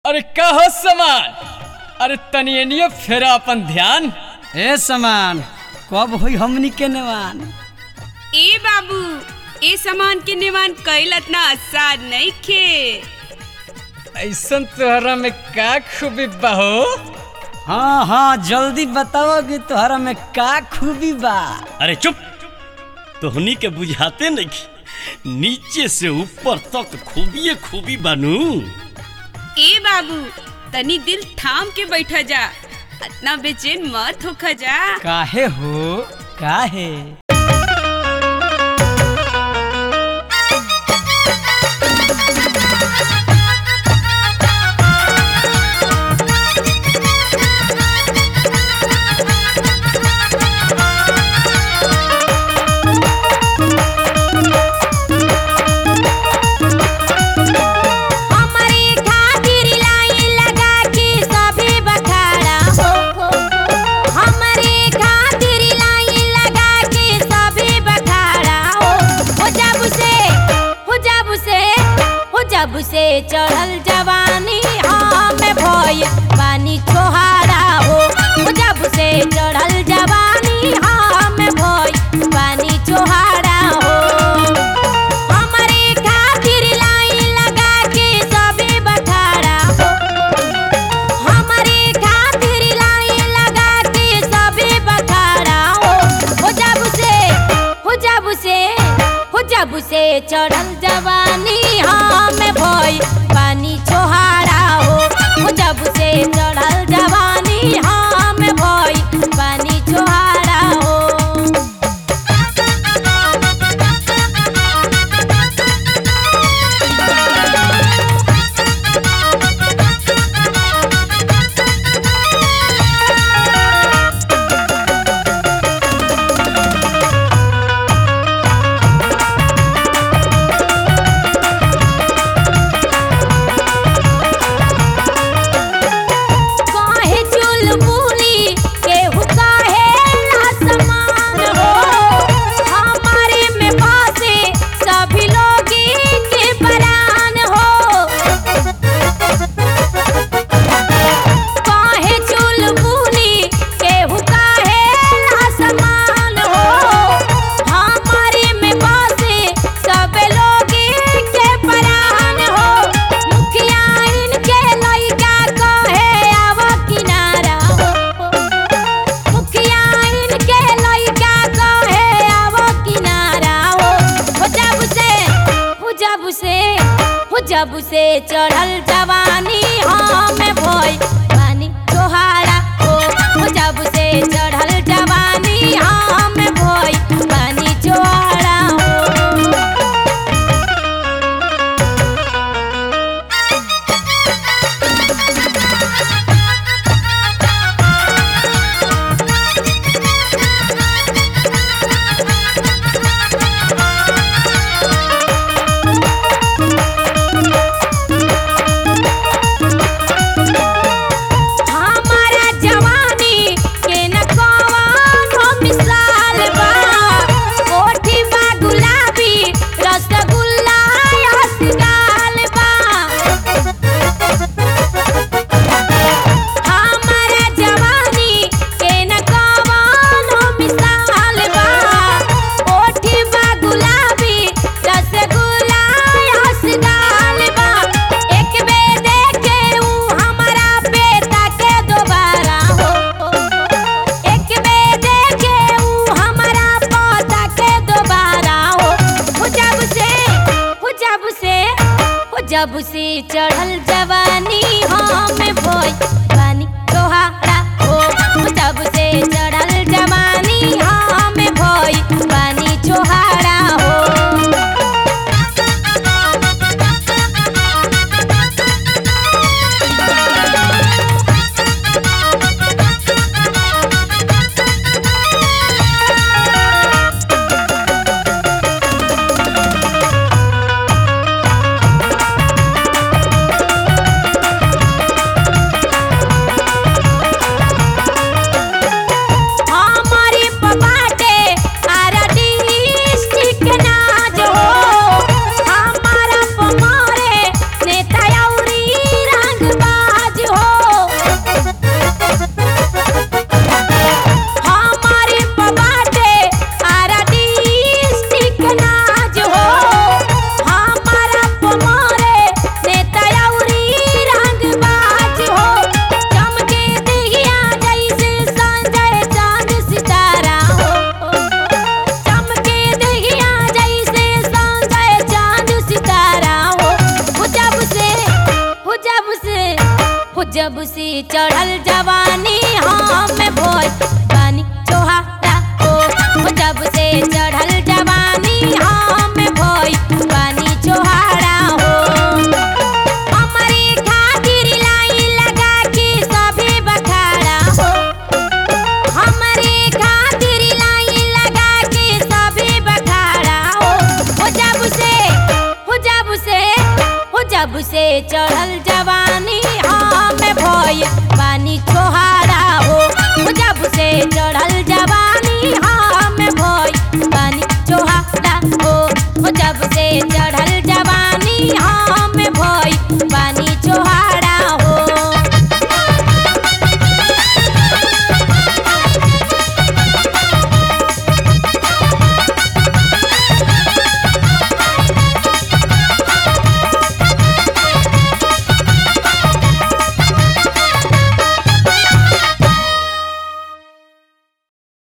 अरे का हो समान अरे तनियनियो फेरा अपन ध्यान ए समान कब होई हमनी के नेवान ए बाबू ए सामान के निवान कईल इतना आसान नहीं खे ऐसन तोहरा में का खूबी बहो हाँ हाँ जल्दी बताओ कि तोहरा में का खूबी बा अरे चुप तोहनी के बुझाते नहीं नीचे से ऊपर तक खूबिए खूबी बानू ए बाबू तनी दिल थाम के बैठा जा इतना बेचैन मत होखा जा काहे हो काहे हमारी खातिर लाइन लगा के सभी बखाड़ा हो हमारी खातिर लाइन लगा के सभी बखाड़ा हो हो जब से हो जब से हो जब से चढ़ल जवानी हमें भय पानी छोहारा हो हो जब से चढ़ल जवानी हमें भय पानी छोहारा हो हमारे खातिर लाइन लगा के सभी बखाड़ा हो हमारे खातिर लाइन लगा के सभी बखाड़ा हो हो जब से हो जब से हो जब से चढ़ल जवानी हमें भय पानी छोहारा हो हो जब से चढ़ल जवानी हमें भय पानी छोहारा हो काहे चुलबुली केहू काहे आसमान हो हमारे में पासे सभी लोग के परान हो काहे चुलबुली केहू काहे आसमान हो हमारे में पासे सब लोग के परान हो मुखिया इनके लइका कहे आव किनारा हो मुखिया इनके लइका कहे आव किनारा हो हो जब से हो जब से हो जब से चढ़ल जवानी हमें भय पानी तोहारा हो हो जब से चढ़ल जवानी हमें भय पानी तोहारा हो हमारा जवानी के न कवनो मिसाल बा कोठी बा गुलाबी रसगुल्ला रसगाल बा हमारा जवानी के न कवनो मिसाल बा कोठी बा गुलाबी रसगुल्ला रसगाल बा एक बेर देखे ऊ हमारा बेटा के दोबारा हो एक बेर देखे ऊ हमारा पोता के दोबारा हो हो जब से हो जब से हो जब से चढ़ल जवानी हमें भोय पानी तोहारा हो हो जब से चढ़ल जवानी हमें भोय पानी छोहारा हो जब से चढ़ल जवानी हम भोज पानी चोहारा हो हो जब से चढ़ल जवानी हम भोज पानी चोहारा हो हमारी खातिर लाइन लगा के सभी बखाड़ा हो हमारी खातिर लाइन लगा के सभी बखाड़ा हो हो जब से हो जब से हो जब से चढ़ल जवानी हम भोय पानी छोहारा हो हो जब से चढ़ल